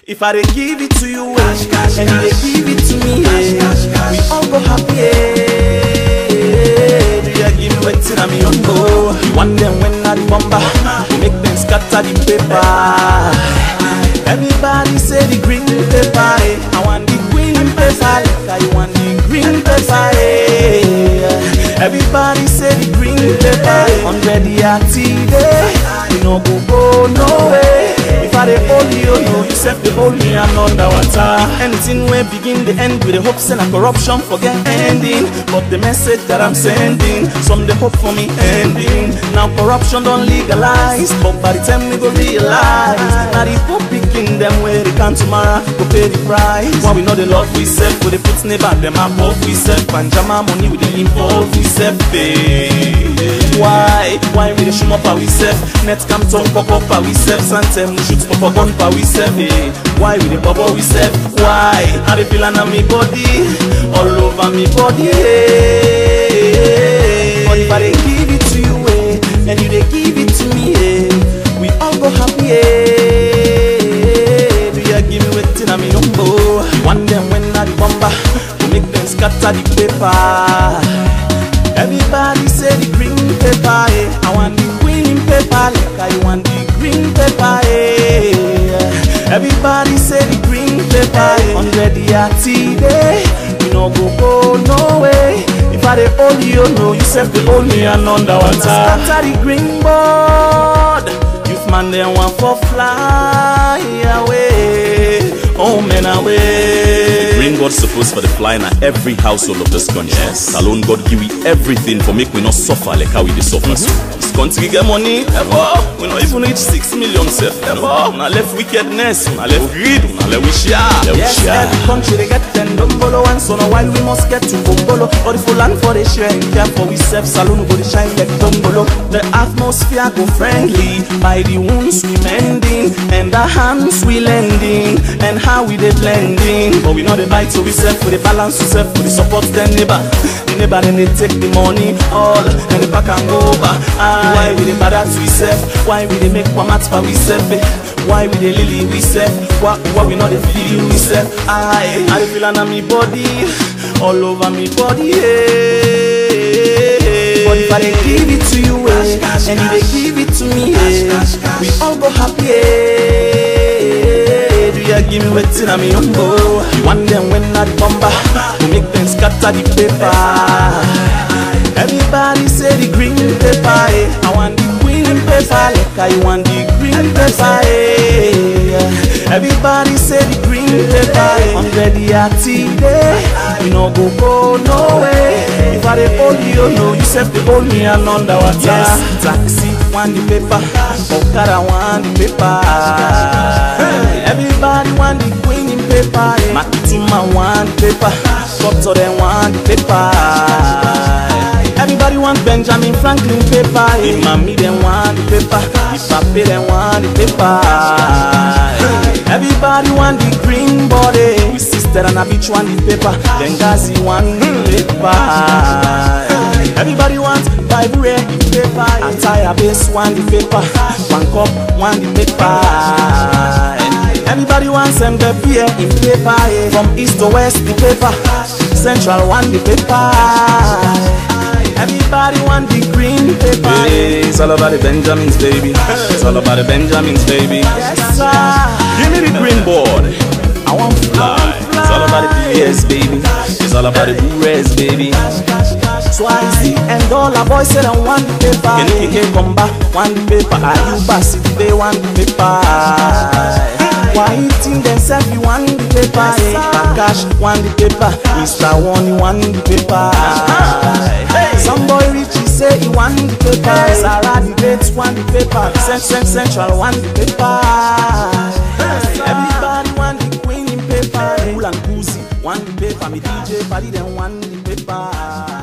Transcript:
If I dey give it to you, eh, and you dey give it to me, eh, we all go happy. eh. Do you give me wetin I'm your go? You want them when I the bomber, we make them scatter the paper. Everybody say the green paper, eh. I want the green paper, like I want the green paper, eh. Everybody say the green paper, eh. hundred year day, we no go go no way. If I dey hold you, no, you self dey hold me, I'm under water. Anything wey begin dey end with the hopes and a corruption forget ending. But the message that I'm sending, some dey hope for me ending. Now corruption don legalize, but by the time we go realize, na the poor pikin dem wey dey come tomorrow go pay the price. When we know the love we serve, we dey put neighbor dem above we serve. Panjama money we dey involve we serve. Pay. Why? Why we dey shoot up our we serve? Net cam turn pop up our we serve. Santem we shoot pop up gun pa we serve. eh. Why we dey bubble we serve? Why? I dey feel am me body, all over me body. eh. But if I dey give it to you, eh, and you dey give it to me, eh, we all go happy. eh. Do you give me wetin I'm your number? One them when I the bomber, we make them scatter the paper. Everybody say the green paper, eh. I want the green paper, like I want the green paper, eh. Everybody say the green paper, eh. Hundred year day, we no go go no way. If I dey hold you, no, you self dey hold me and underwater. Scatter the green board, youth man they want for fly away, oh man away. Green God supposed for the fly na every household of this country. Yes. Alone God give we everything for make we not suffer like how we dey suffer. so. This country get money, ever. We not even reach six million self, ever. Now left wickedness, now left greed, now left we share. Left we Yes, share. every country they get ten dombolo and so now while we must get to Bongolo. Or the full land for the share and care for we self saloon go the shine like dombolo. The atmosphere go friendly by the wounds we mending and the hands we lending and how we they blending. But we know the bite so we self for the balance we self for the support them neighbor. The neighbor then they take the money all and the back and go over. Ah, why we the bad at we self? Why we they make one match for we self? eh? Why we the lily we self? Why, why we not the feel we self? I I dey feel on me body, all over me body. Yeah. But if I dey give it to you, eh, and you dey give it to me, eh, we all go happy. eh. Do you give me wetin I'm your number? One them when I the bomber, we make them scatter the paper. Everybody say the green paper, eh. I want the green paper, like I want the green paper, eh. Everybody say the green paper, eh. Hundred year day, we no go go no way. If I dey hold you, no, you self dey hold me and underwater. Yes, taxi want the paper, Okada want the paper. Everybody want the green in paper, eh. Makituma want the paper, Doctor them want the paper. Everybody want Benjamin Franklin paper. The mommy them want the paper. The papi them want the paper. Everybody want the green body. We sister and a bitch want the paper. Benghazi want the paper. Everybody want Bible read the paper. Attire base want the paper. One cup want the paper. Everybody wants them the beer in paper. eh. From east to west the paper. Central want the paper. Everybody want the green paper. Hey, it's all about the Benjamins, baby. It's all about the Benjamins, baby. Yes, sir. Give me the green board. I want fly. It's all about the BS, baby. It's all about the Blu-rays, baby. Swazi and all our boys say they want the paper. Kenike Komba want the paper. Ayuba City they want the paper. Why eating themselves you want the paper? Kakash want the paper. Mr. One you want the paper. Some boy rich he say he want the paper. Sarah the Bates want the paper. Cent Cent Central want the paper. Everybody want the queen in paper. Cool and Cozy want the paper. Me DJ Paddy them want the paper.